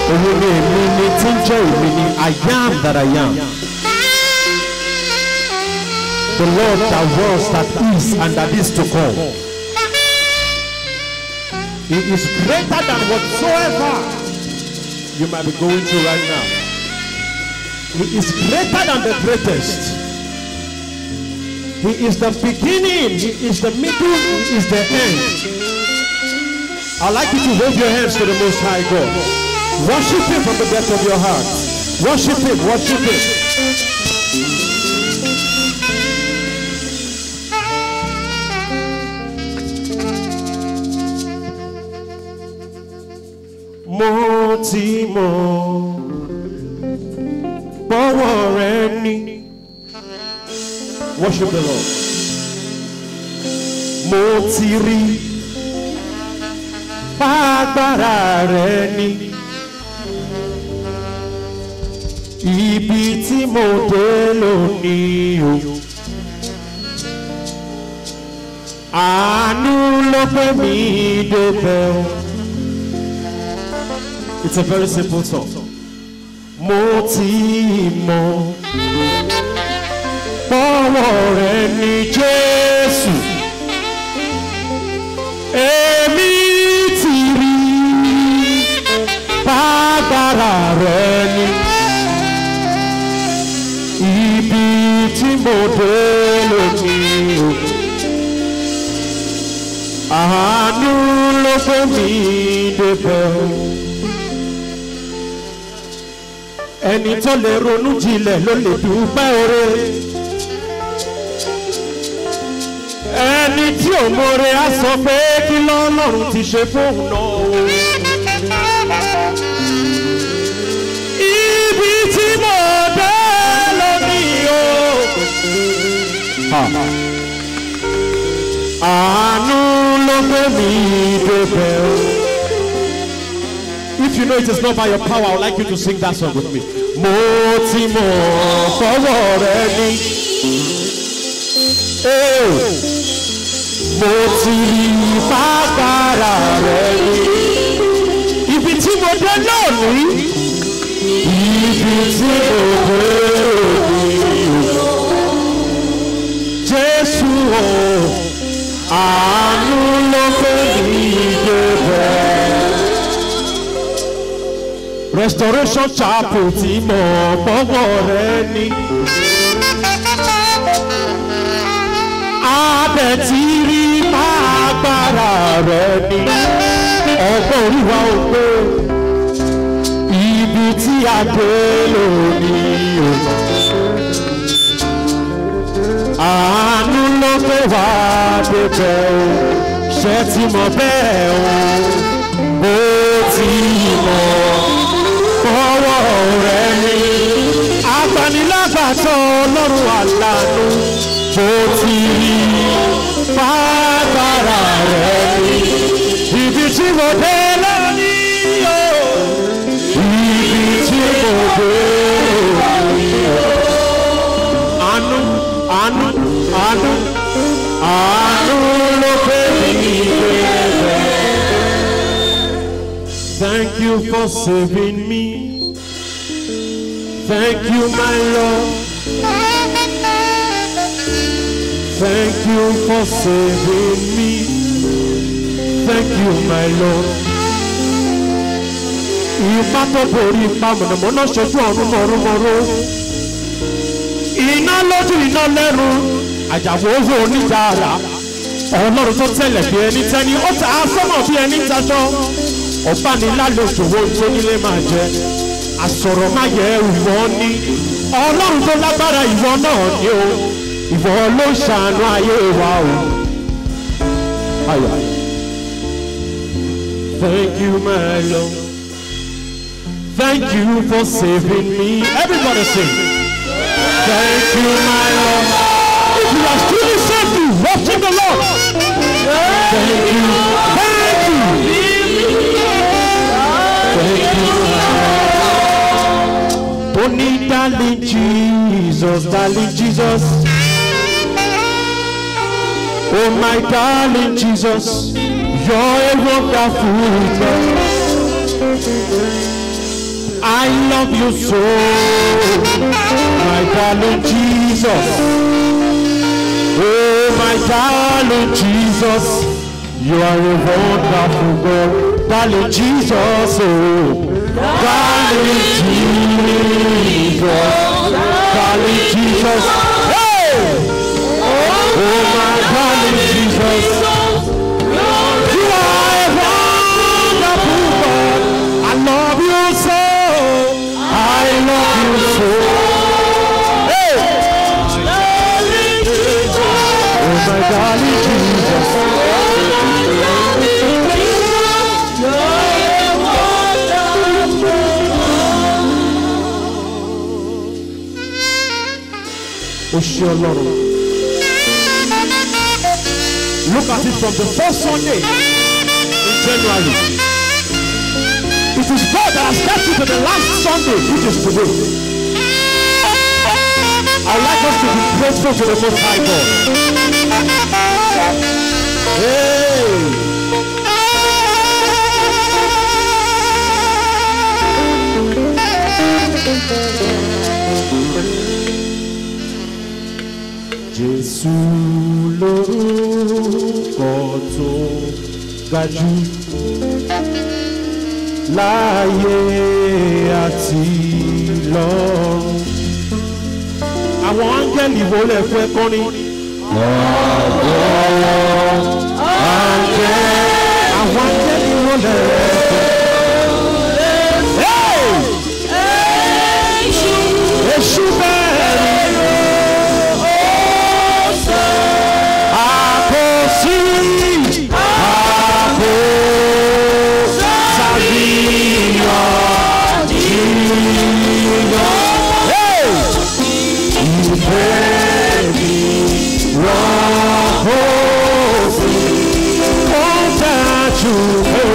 òun ni èmi ni tí ń jẹ́ èmi ni I am that I am. The Lord that was, that is, and that is to come. He is greater than whatsoever you might be going through right now. He is greater than the greatest. He is the beginning, He is the middle, He is the end. I'd like you to wave your hands to the Most High God. Worship Him from the depth of your heart. Worship Him, worship Him. Mo ti mọ̀ bọ́wọ́ rẹ ní. Worship the Lord. Mo ti rí bágbára rẹ ní. Ibi tí mo dé lónìí o. Àánú ló gbé mi débẹ̀ o. It's a very simple song. Mo ti mọ̀ bọ́wọ́ rẹ ní Jésù. Èmi ti rí bágbára rẹ ní. Ibi tí mo dé lónìí o. Àánú ló gbé mi débẹ̀ o. ẹni tó lè ronú jinlẹ̀ ló lè dúpẹ́ oore. ẹni tí ò mọ̀re á sọ pé kí lọ́lọ́run ti ṣe fóun náà o. ibi tí mo dé lónìí o. àánú ló gbé mi débẹ̀ o. If you know it is not by your power, I would like you to sing that song with me. Mo ti mọ̀ fọwọ́ rẹ ní. Ee, Mo ti rí bàbára rẹ ní. Ibi tí mo dé lónìí. Ibi tí mo dé lónìí. Jésù o, àánú ló fẹ́ mi débẹ̀. Restoration Chapel tí mo gbọ́wọ́ rẹ ní. Abẹ tí rí máa gbára rẹ ní. Ọgbọ́n oríwa ò pé ibi tí a dé lónìí o. Àánú ló gbé wá débẹ̀ o. Ṣé ti mọ̀ bẹ́ẹ̀ o? Mo ti mọ̀ ọwọ́ rẹ̀ ni. Agbanilágbàtọ́ ọlọ́run àlànà bó ti rí bàbára rẹ̀ ni. Ibi tí mo dé lónìí o. Ibi tí mo dé lónìí o. Àánú àánú àánú àánú ló pè mí bẹ́ẹ̀. Thank you for saving me. Thank you, my Lord. Thank you for saving me. Thank you, my Lord. Ipa tó borí ipa mọ̀nàmọ́ná ṣojú ọ̀run mọ̀rúmọ̀rú. Iná lójú iná lẹ́nu. Àjàwó owó oníjà ara. Ọlọ́run tó tẹ̀lẹ̀ bí ẹni tẹ́ni. Ó ta sọ́mọ̀ bí ẹni taṣọ ọ̀bánilálejò wo tó nílé máa jẹ àsọ̀rọ̀ má yẹ ìwọ ní ọlọ́run tó lágbára ìwọ náà ní o ìwọ ló ṣàánú ayé wa o. Ayọ̀. Thank you, my Lord. Thank you for saving me. Everybody sing. Thank you, my Lord. If you are truly saved, you worship the Lord. Thank you. Thank you. Only darling Jesus, darling Jesus. Oh my darling Jesus, you're a wonderful God. love you so, my darling Jesus. Oh, my darling Jesus, you are a wonderful God. Darling Jesus, oh, darling Jesus, darling Jesus. Hey! Oh, my darling Jesus. You are a wonderful God. I love you so. I love you so. Hey! Oh, my darling Jesus. O ṣe ọlọ́run. Look at it from the first Sunday in January. It is God that has kept you to the last Sunday, which is today. I would like us to be grateful to the Most High God. Hey! Jésù lórúkọ tó ga jù láyé àti lọ́run. Àwọn áńgẹ́lì wo lè fẹ́ kọrin? Ọ̀pọ̀ áńgẹ́ àwọn áńgẹ́lì wo lè fẹ́? Hey! Èṣù bẹ́ẹ̀ ni. Àkòsí àkó sàbíyàn jìyàn. Hey! Ìfẹ́ mi rọ́pò sí wọ́n dájú ó.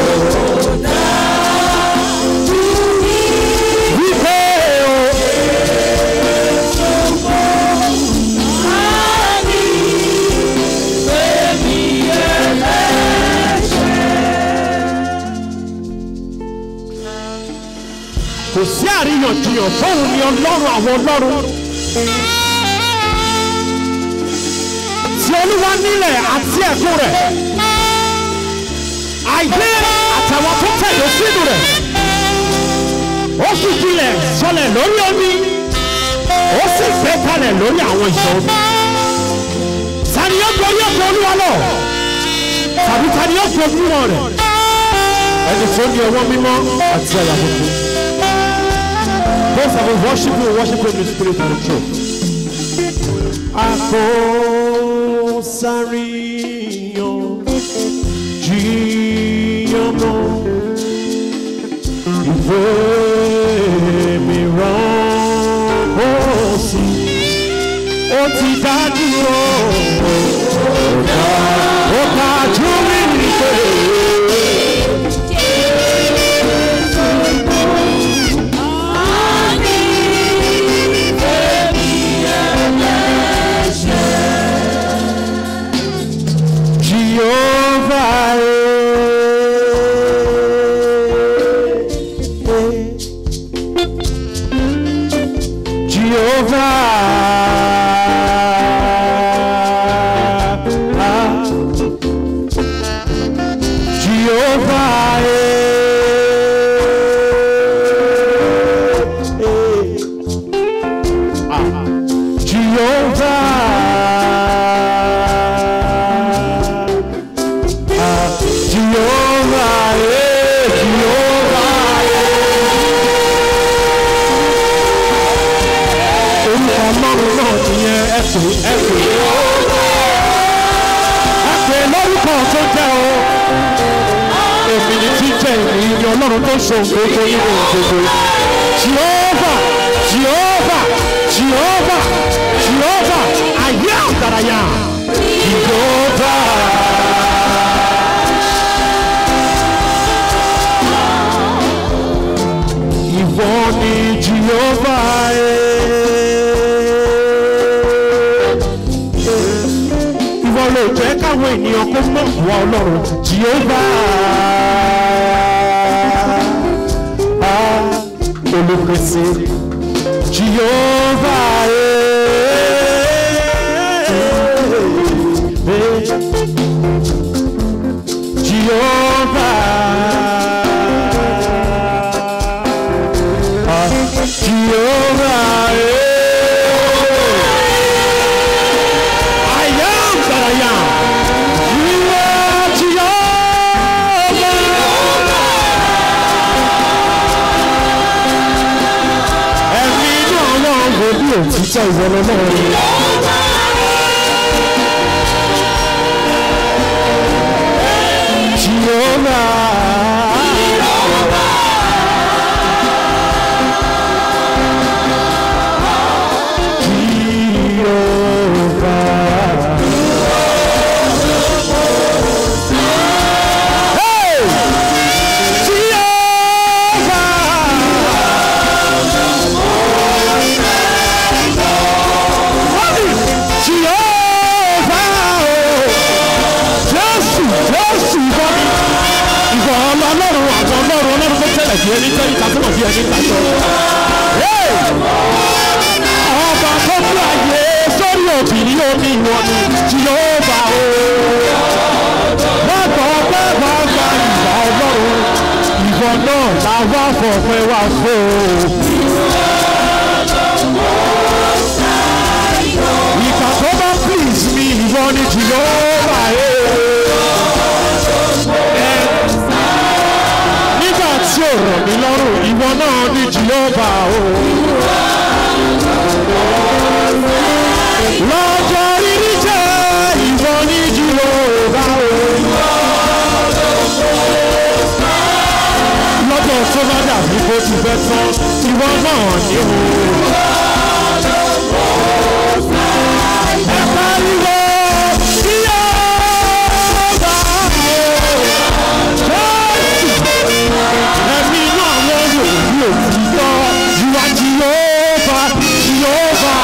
Wípé o. kò sí àríyànjiyàn fóun ni ọlọ́run àwọn ọlọ́run tí olúwa nílẹ̀ àti ẹ̀kún rẹ̀ ayé àtàwọn tó tẹ̀lé sínú rẹ̀ ó sì kilẹ̀ sọlẹ̀ lórí omi ó sì gbé kalẹ̀ lórí àwọn ìṣàn omi tani yóò gorí ọkọ̀ olúwa lọ tàbí tani yóò gorí wọn rẹ̀ ẹni tó ní ọwọ́ mímọ́ àti àyà funfun. Those that will worship you, worship you in the spirit and the truth. Àkósáríyàn jíyàn mọ́ ìfẹ́ mi rán ó sí. Ó ti dájú ó, ó dá- ó dájú mi nìkan. Jehovah. eh, eh. Jehovah. ah. Jehovah. eh, eh. Ah. Jehovah. Ah, Jehovah, eh, Jehovah, eh. Orúkọ ọlọ́run náà nìyẹn ẹ pè ẹ pè ẹ pè lórúkọ tó jẹ́ o. Èmi ni tí jẹ́ èmi ni ọlọ́run tó ṣe ògbógbó nínú ògbógbó. Jehovah, Jehovah, Jehovah, Jehovah, ayé àgbàràyà. Jehovah. Ìwọ ni Jehova Ìwọ ló jẹ́ káwọn ènìyàn kó mọ̀ wá Ọlọ́run Jehova. olùpèsè jehova jehova jehova I am that I am. You are Jehovah. Ẹ̀mí inú àwọn wòlíì òtítọ́ ìwọlọ́ náà rí. Jehovah. Jehovah. Hey! Jehovah! Jehovah! Jésù Jésù ìbọn ìbọn ọlọ́run àwọn ọlọ́run ọlọ́run tó tẹ̀lẹ̀ bí ẹni tẹ́lẹ̀ ìtàkùnà bí ẹni tàjọ. Ọba tó bí àyè sórí òbí omi ìwọ̀n ni Jehovah o. Bàbá bàbá gba ìgbà ọlọ́run ìbọn náà làwọn afọ̀pẹ́ wà fún o. Ìgbà tó bá please mi ìwọ ni Jehovah o. Nígbà tí ò rọ̀ mí lọ́rùn ìwọ náà ni Jehovah o. Lọ́jọ́ rírí jẹ́ ìwọ ni Jehovah o. Lọ́jọ́ tó bá dàbí bó ti fẹ́ tán ìwọ náà ni o. Ẹ pariwo Jehovah o. Ẹ̀mí inú àwọn wòlíì òtítọ́ ìwà Jehovah Jehovah.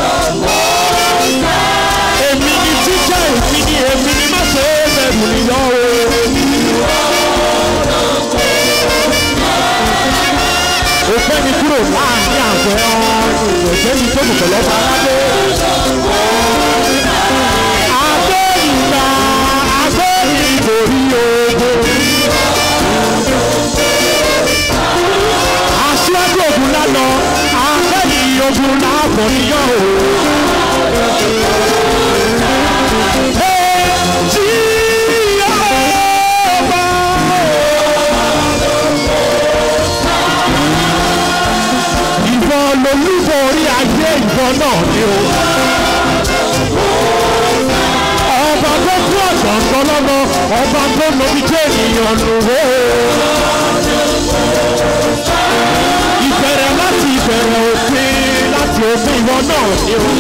Èmi ni jíjẹ́ èmi ni èmi ni má ṣe é bẹ̀rù níyọ́ o. Òpẹ́ mi kúrò láàrin àgbẹ̀ ọ̀run ìwẹ̀jẹ̀ mi tó kù pẹ̀lú ọba aládé. Adé ìgbà adé ìborí ogun. Aṣíwájú ogun lálọ, akẹ́yìn ogun láàbọ̀ níyàn o. Ìbọn lolúbọ orí ayé ìbọn náà ni o. Ọba tó kú ọ̀gbọ̀ngàn lọ́nà, ọba tó lóbi jẹ́ ènìyàn lòwó. Ìbẹ̀rẹ̀ láti ìbẹ̀rẹ̀ òpin láti òpin ìwọ náà ni o.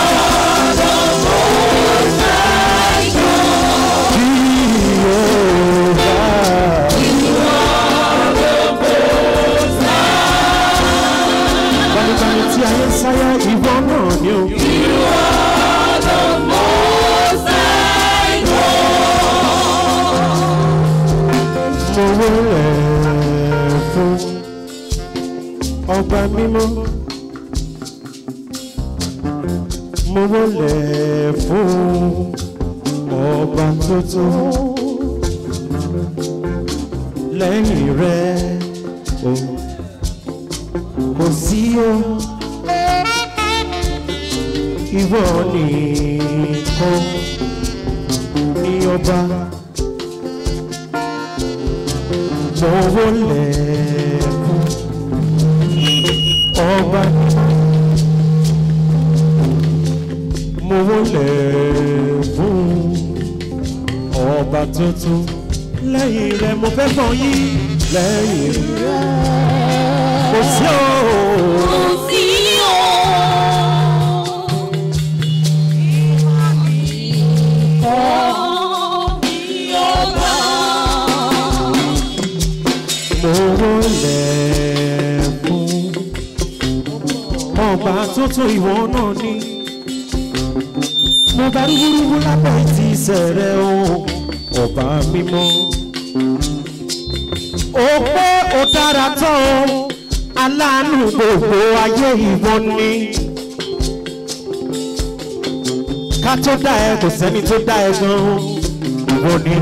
Gbanigbani tí ayé ń sáyà ìwọ náà ni o. Mo wọlé fún ọba mímọ́. Mo wọlé fún ọba tuntun. Lẹ́yìn rẹ̀ o kò sí o. Ìwọ nìkan ní ọba. Mo wọlé fún ọba. Mo wọlé fún ọba tuntun. Lẹ́yìn rẹ̀ mo fẹ́ fọ́ yín. Lẹ́yìn rẹ̀ kò sí o. Mo wọlé fún ọba tuntun ìwọ náà ní. Mo bá rúburúbu lábẹ́ ti sẹ̀rẹ̀ o, ọba mímọ́. Ó pé ó dára tán o, aláàánú gbogbo ayé ìwọ̀n ni. ká tó dá ẹ kò sẹ́ni tó dá ẹ gan-an ìwọ ni.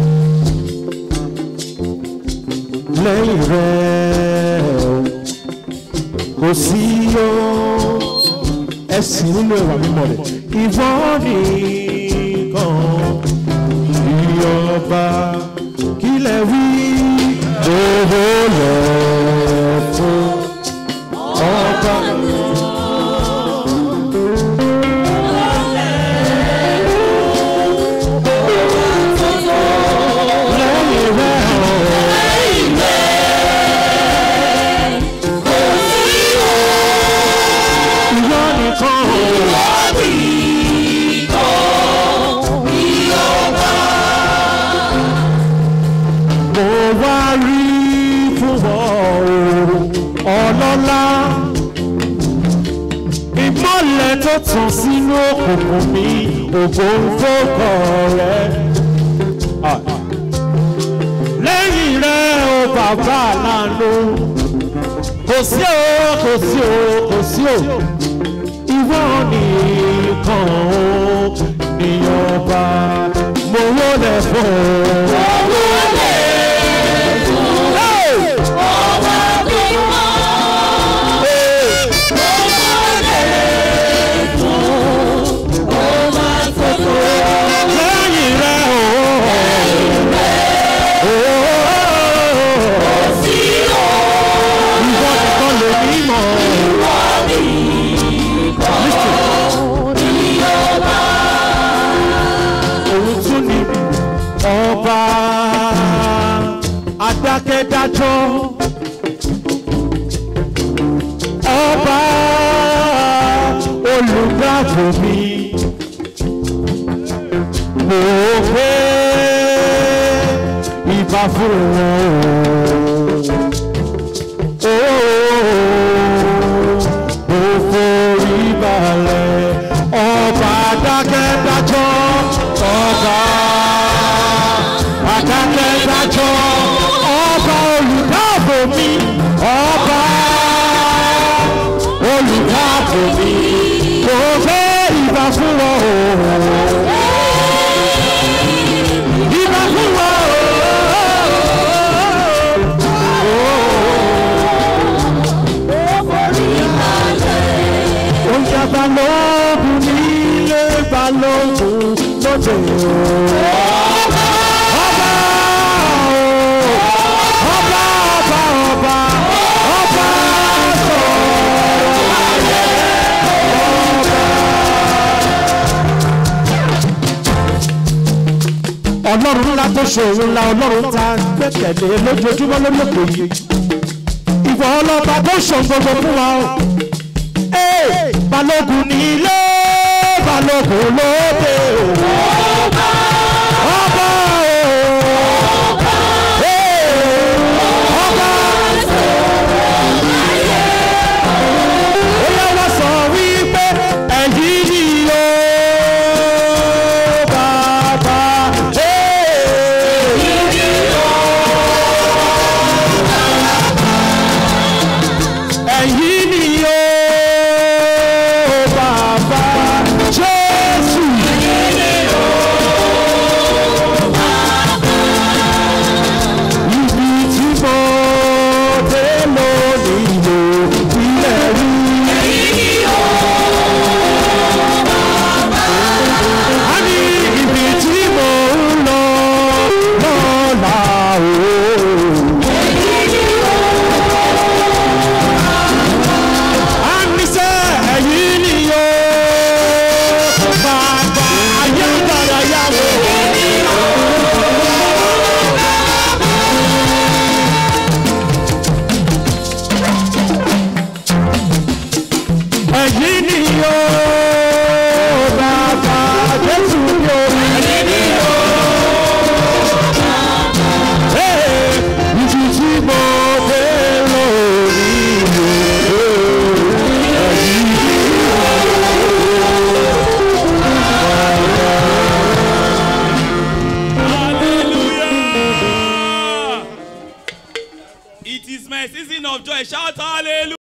lẹ́yìn rẹ̀ kò sí o ẹ̀sìn nínú ẹ̀wà mímọ́ rẹ̀ ìwọ nìkan ìyọba kílẹ̀ wí owó lọ fún ọba. lẹ́yìn rẹ̀ o. ìwọ nìkan mo wá rí fún ọ o ọlọ́lá ìmọ̀lẹ̀ tó tàn sínú òkùnkùn mi ògo ń fòkọ̀ rẹ. lẹ́yìn rẹ̀ o bàbá àlànà kò sí o kò sí o kò sí o ìwọ nìkan o ní ọba mo wọlé fún ọ. Hey! lẹ́yìn rẹ̀ o. Ìwọ nìkan lè ní mọ̀. Òun tún ni ọba adákẹ́dájọ́. Ọba olùdáàbò mi mo gbé ìbá fún wọn o. Mo forí balẹ̀ ọba adákẹ́dájọ́ ọba adákẹ́dájọ́ ọba olùdáàbò mi ọba olùdáàbò mi mo gbé ìbá fún wọn o. Ìbá fún wọn o. Ó yá balógun nílé balógun lóde o. Ọba o. Ọba ọba ọba ọba sọ̀rọ̀ ayé ọba ọlọ́run ńlá tó ṣòro ńlá ọlọ́run ta gbẹ́kẹ̀lé lójoojúmọ́ lórí òkè yìí ìwọ ọlọ́ba tó ṣòro gbogbo fún wa o Ee, balógun ní ilé balógun lóde o ọba o Ee, ọba ó yẹ wá sọ wípé ẹ̀yìn ni o bàbá Ee. ẹ̀yin ni ó bàbá jésù. ibi tí mo dé lónìí lò ilẹ̀ rí. a ní ibi tí mo ń lọ lọ́la o. hallelujah.